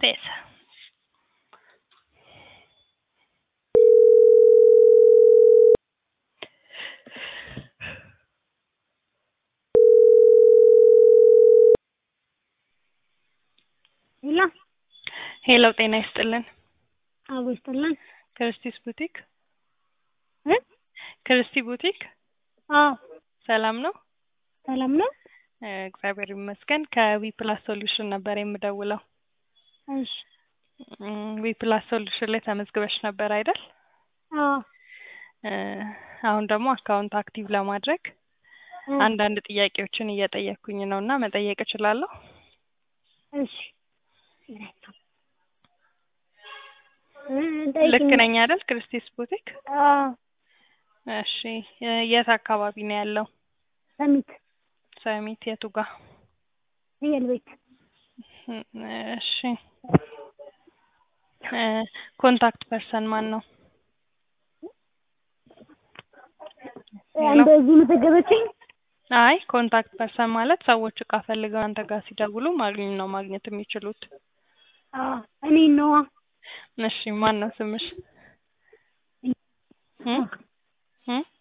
Certeza. ሄሎ ሄሎ ጤና ይስጥልን። አቦ ይስጥልን። ክርስቲስ ቡቲክ እ ክርስቲ ቡቲክ አዎ ሰላም ነው? ሰላም ነው። እ እግዚአብሔር ይመስገን። ከዊ ፕላስ ሶሉሽን ነበር የምደውለው። እሺ ዊ ፕላስ ሶሉሽን ላይ ተመዝግበሽ ነበር አይደል? አዎ እ አሁን ደግሞ አካውንት አክቲቭ ለማድረግ እ አንዳንድ ጥያቄዎችን እየጠየቅኩኝ ነው እና መጠየቅ እችላለሁ? እሺ እ ጠይቂኝ። ልክ ነኝ አይደል? ክርስቲስ ቡቲክ። አዎ እሺ እ የት አካባቢ ነው ያለው? ሰሚት ሰሚት የቱ ጋር? ፍየል ቤት እ እሺ እ ኮንታክት ፐርሰን ማን ነው? ሄሎ እንደዚህ መዘገበችኝ። አይ ኮንታክት ፐርሰን ማለት ሰዎች እቃ ፈልገው አንተ ጋር ሲደውሉ ማግኘት ነው ማግኘት የሚችሉት። አዎ እኔ ነዋ። እሺ ማን ነው ስምሽ? እ እ